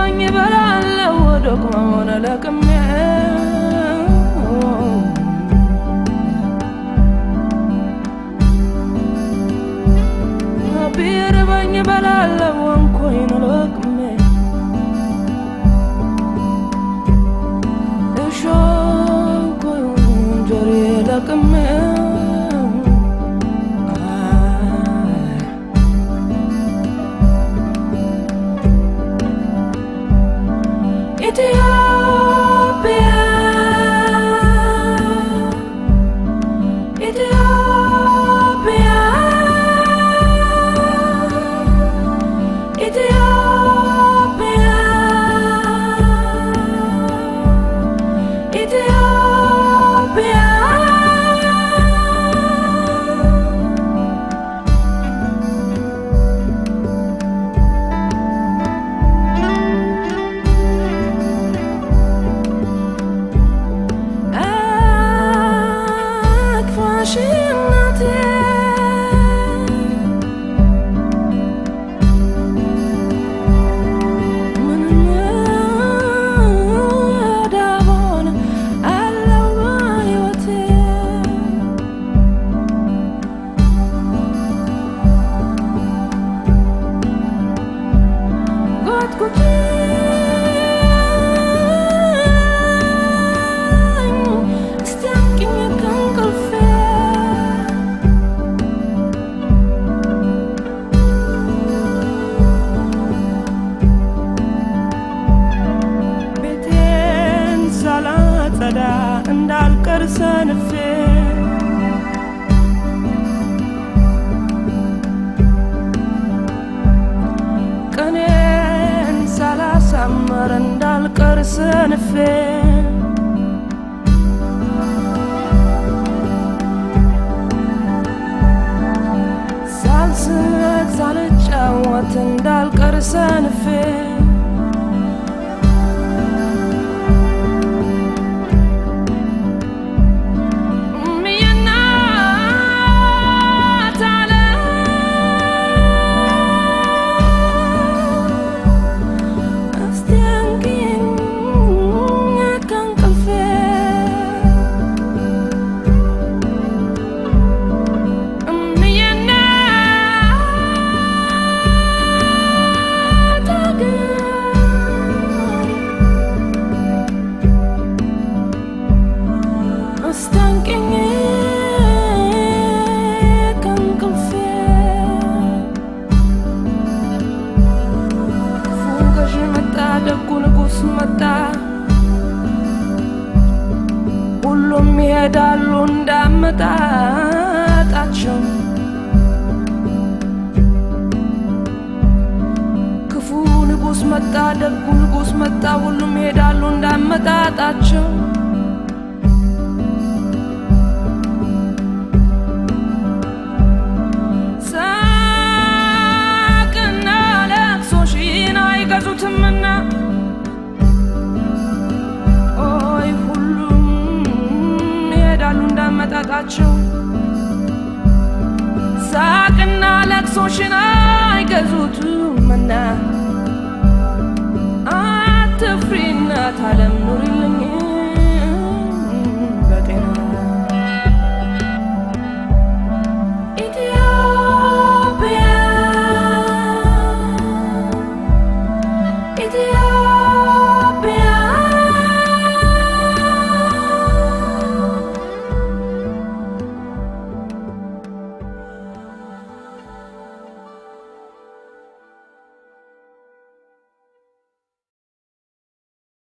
ቢርበኝ እበላለሁ ደግሞን ለቅሜ ቢርበኝ እበላለሁ እንኮይን ለቅሜ እሾንኮይን እንጀሬ ለቅሜ ኢትዮጵያ ኢትዮጵያ ኢትዮጵያ ኢትዮጵያ አክፋሽ እናቴ ምንም ዳቦን አለው በሕይወቴ ጎትጉተኝ እስቲ አንቂኝ ከእንቅልፌ ቤቴን ሳላጸዳ እንዳልቀር ሰንፌ ቀኔን ሳላሳመር እንዳልቀር ሰንፌ ሳልስቅ ሳልጫወት እንዳልቀር ሰንፌ እምዬናት ዓለም እስቲ አንቂኝ ከእንቅልፌ እምዬናት አገር እስቲ አንቂኝ ከእንቅልፌ ክፉ ገዢ መጣ ደጉ ንጉሥ መጣ ሁሉም ይሄዳሉ እንዳመጣጣቸው ክፉ ንጉሥ መጣ ደጉ ንጉሥ መጣ ሁሉም ይሄዳሉ እንዳመጣጣቸው ሳቅና ለቅሶሽን አይገዙትምና ኦይ ሁሉም ይሄዳሉ እንዳመጣጣቸው ሳቅና ለቅሶሽን አይገዙትምና